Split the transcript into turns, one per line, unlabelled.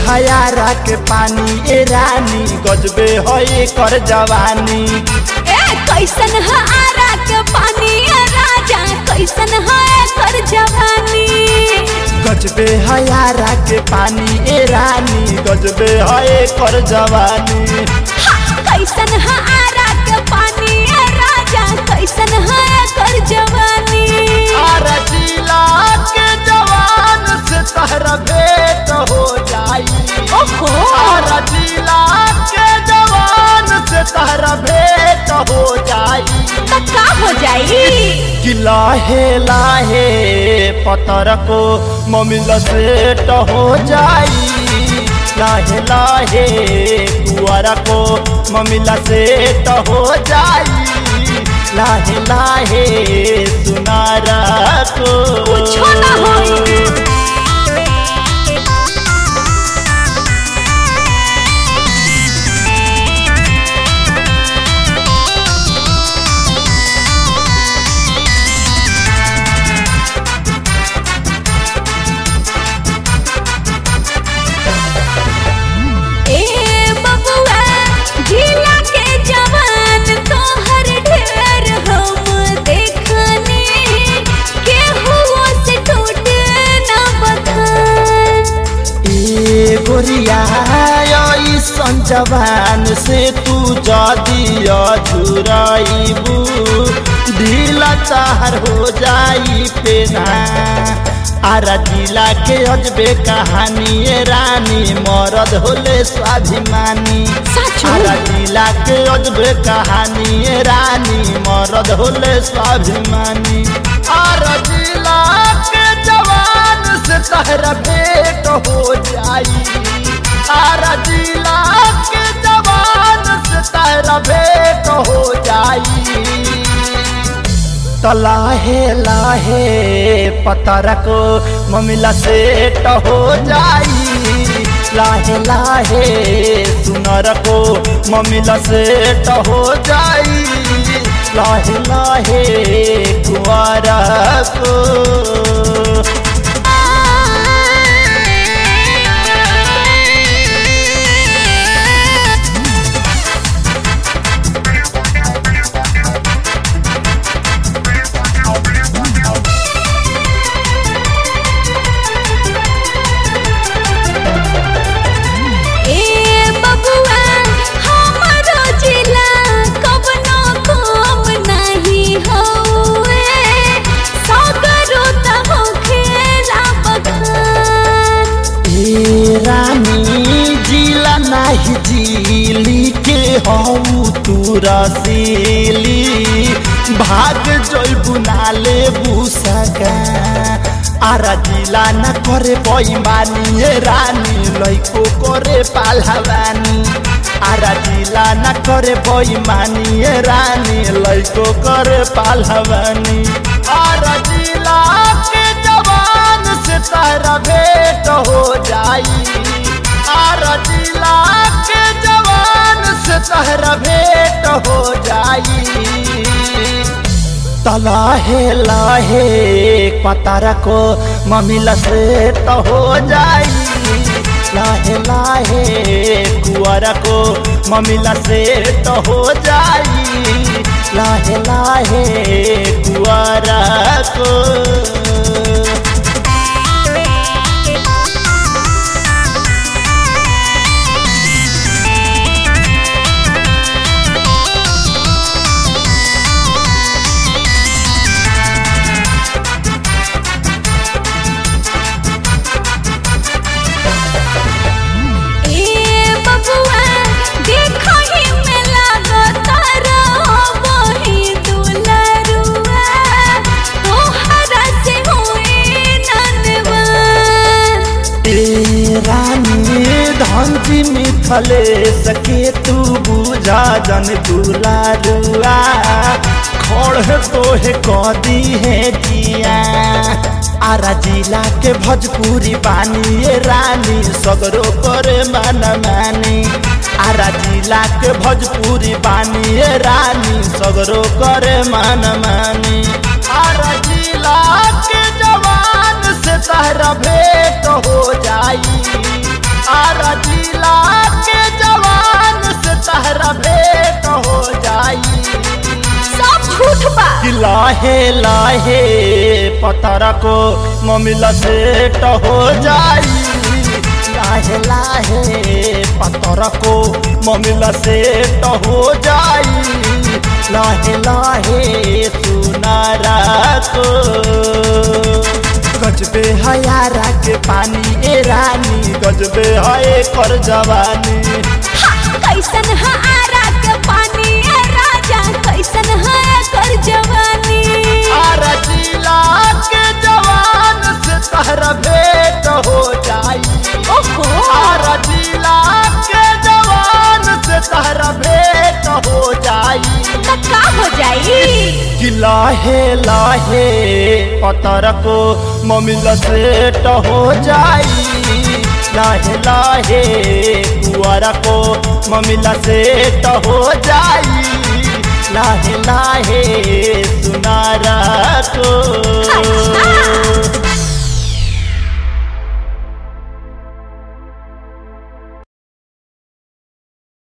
हयारा के पानी ए रानी गजबे है कर जवानी
ए कैसन है आरा के पानी ए राजा कैसन है कर जवानी
गजबे हयारा के पानी ए रानी गजबे है कर जवानी
हा, कैसन है आरा के पानी ए राजा कैसन है कर जवानी
आरा जिला के जवान से तहरा भेंट हो जाई
ओहो
आरा जिला के जवान से तहरा भेंट हो जाई
तो का हो जाई
कि लाहे लाहे पतर को ममिल सेट हो जाई लाहे लाहे कुआरा को ममिला सेट हो जाई लाहे लाहे सुनारा को
कुछो ना होई। ए बबुआ जिला के जवान तोहर ढेर हम देखनी केहू से टूट ना बखान
ए गोरिया ऐसन जवान से तू जदी अधुराइबू ढीला चाहर हो जाई पेना आरा जिला के अजबे कहानी ए रानी मरद होले स्वाभिमानी
सच
आरा जिला के अजबे कहानी ए रानी मरद होले स्वाभिमानी आरा जिला के जवान से तहरा भेंट हो जाई आरा जिला के जवान से तहरा भेंट हो जाई तो लाहे लाहे पतर को ममिला सेट हो जाई लाहे लाहे सुनर को ममिला सेट हो जाई लाहे लाहे कुआरा को
ए बबुआ हमरो जिला कवनो कम नहीं होए सगरो त होखेला बखान
ए रानी जिला नाही जिली के हऊ तू रसीली भाग जैबू नाले बुसका आरा जिला न करे बैमानी ए रानी लैको करे पालहवानी आरा जिला न करे बैमानी ए रानी लैको करे पालहवानी आरा जिला के जवान से तारा भेंट हो जाई आरा जिला के जवान से तारा भेंट हो जाई तलाहे लाहे पतारा को ममिला से तो हो जाई लाहे लाहे कुआरा को ममिला से तो हो जाई लाहे लाहे कुआरा को
ए बबुआ देखो ही में लागत रही दुलरुआ तोहरा से होए ननवान
ए रानी धनजी मिथले सके तू बुझा जन दुलारुआ खड़ तोहे कदी है जिया आरा जिला के भोजपुरी बानी ए रानी सगरो करे मन मानी आरा जिला के भोजपुरी बानी ए रानी सगरो करे मन मानी आरा जिला के जवान से तहरा भेंट हो जाई आरा जिला के जवान से तहरा भेंट हो जाई
सब झूठ बा
कि लाहे लाहे पतरा को ममिला सेट हो जाई लाहे लाहे पतरा को ममिला सेट हो जाई लाहे लाहे सुनारा को गजबे हयारा के पानी ए रानी गजबे है कर जवानी
हा, कैसन है आरा के पानी ए राजा कैसन है कर जवानी
आरा जिला के जवान से तहरा भेंट हो जाई
ओहो
आरा जिला के जवान से तहरा भेंट हो जाई
त का हो जाई
कि लाहे लाहे पतर को ममिला सेट हो जाई लाहे लाहे कुआरा को ममिला सेट हो जाई लाहे लाहे सुनारा को
अच्छा।